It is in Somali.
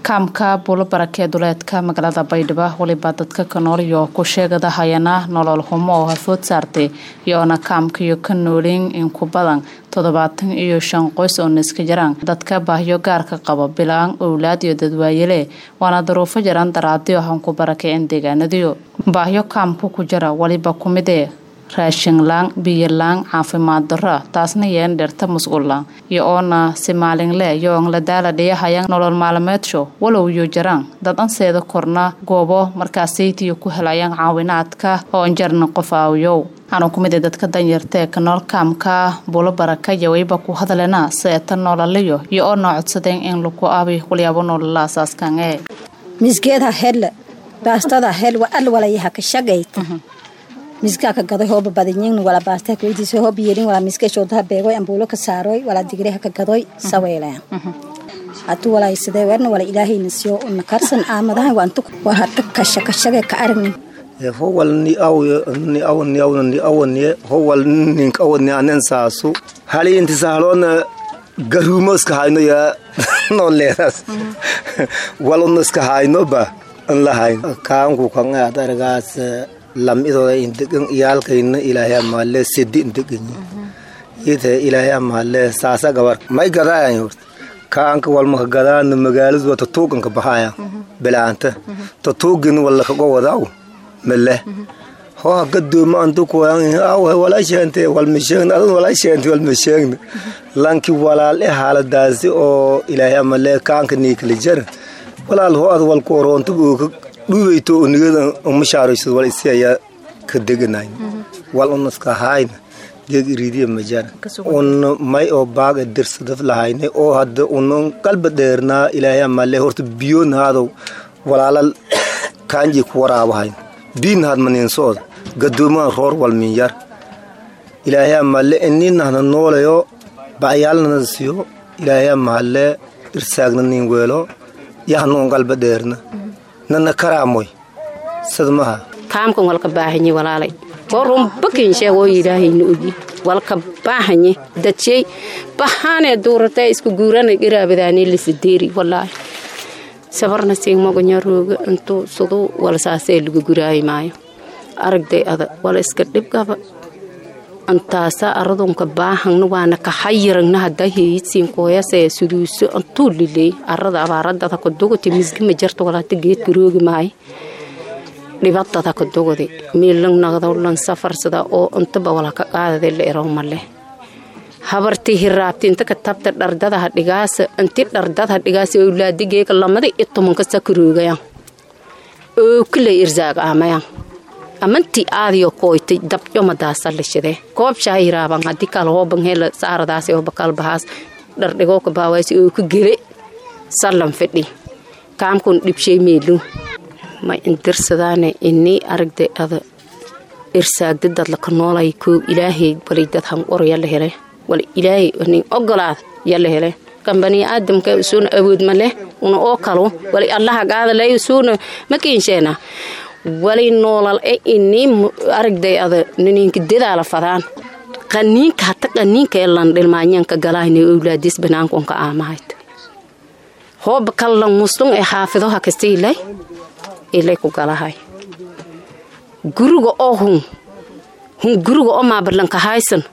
kaamka buulo barakee duleedka magaalada baydhabo weliba dadka ka nool iyo ku sheegada hayana nolol xumo oo hafood saartay iyoona kaamkaiyo ka noolin in ku badan toddobaatan iyo shan qoys oo niska jiraan dadka baahyo gaarka qabo bilaan owlaad iyo dadwaayele waana daruufo jaran daraadiyo hanku barakeen deegaanadiyo baahyo kaamku ku jira weliba kumidee raashinlaan biyolaan caafimaad daro taasna yeen dherta musqullaan iyo oona si maalinle yoon la daala dhiyahayan nolol maalmeedsho walow iyo jaraan dad anseeda korna goobo markaasaytiyo ku helayaan caawinaadka oo jarna qof aawiyow waxaanu ku mid a dadka danyartaee ka nool kaamka buulo baraka iyo weyba ku hadalena seeta noolaliyo iyo oo noo codsadeen in laku aabi walyaabo noolala asaaskan ee misgeedha hedle baastada hel al walayaha ka shagayta misgaa ka gadoy hooba badinyin wala baasta kuydiisa hoob yeelin wala miska shoodaha beegoy ambuulo ka saaroy wala digreha ka gadoy saweeleen hadu walay sidee werna wala ilaahayna siyo una karsan aamadahan waantu waa hadda kasha kashage ka aragnin howal ni aw ni aw ni aw ni aw ni howal nin aw ni anen saasu hali inti sahlona garumo iska hayno ya no leeras walon iska hayno ba an lahayn kaanku kan aad argaas lamidooda indegan iyaalkayna ilaahay amaale sidi indegan yite ilaahay amaale saasa gabar may gadaayan horta kaanka walmaka gadaana magaaladu waa tatuuganka baxaya bilaanta tatuugin wala kago wadaaw male ho gadooma antu kuwan aw wala sheente wal misheen adun wala sheente wal misheen lanki walaal e xaaladaasi oo ilaahay amaale kaanka niikala jar walaal ho ad wal ku orontu dhuweyto unigada umashaarayso wal isi ayaa ka deganayn wal unaska hayn geeg iriidiya majara un may oo baaga dirsadaf lahayne oo hadda unan qalba dheernaa ilaahay amaale horta biyoon haadow walaalal kaanji ku waraabahayn biin haad maniinsooda gadoomaha roor wal minyar ilaahay amaale ininahna noolayo ba'yaalnana siyo ilaahay amaale irsaagna nin weelo yahnuun qalba dheerna nana karaamoy sadmaha kaamkan walka baahanye walaalay oo runbakinshe oo ilaahayna ogi walka baahanye dadshey bahaanee duuratay isku guurana iraabadaanee lisadeeri walaahi sabarna siigmagonya rooga intuu suduu wala saasee lagu guraayi maayo aragday ada wala iska dhibgaba antaasa aradunka baahangna waana kahayirangna hadda heyidsiinkooyasee suduuso antuu lileey arada abaaradada kadugati misgima jarta walaata geedka roogi maayo dhibadada kadugadi miilang naqdowlan safarsada oo intaba wala ka qaadada la erow male habarti hiraabti inta ka tabta dhardadaha dhigaasa inti dhardadaha dhigaasa owlaadigeega lamada iyo tobanka sakaroogayan oo kilay irzaag aamayan amanti aadiyo kooytay dabyo madaasa lishadee koob shaahiraaban haddii kala hooban hela saaradaas oo bakalbahaas dhardhigoo ka baawaasi oo ka gele sallan fidhi kaamkun dhibshay meelu ma indirsadaane inii aragday ada irsaagda dad laka noolay koo ilaahay walay dad hanqor yala hele wala ilaahay nin ogolaad yala hele kambaniya aadamka usuuna awood ma leh una oo kalo walay allaha gaadalay usuuna makiinsheena walay noolal e inii aragday ada nininka dadaala fadaan qaniinka hata qaniinka ee lan dhilmaanyanka galaayna owlaadis banaankonka aamahayd hooba kallan muslung ee xaafidoha kasta ilay ilay ku galahay guriga oo hun hun guriga oo maabalanka haysan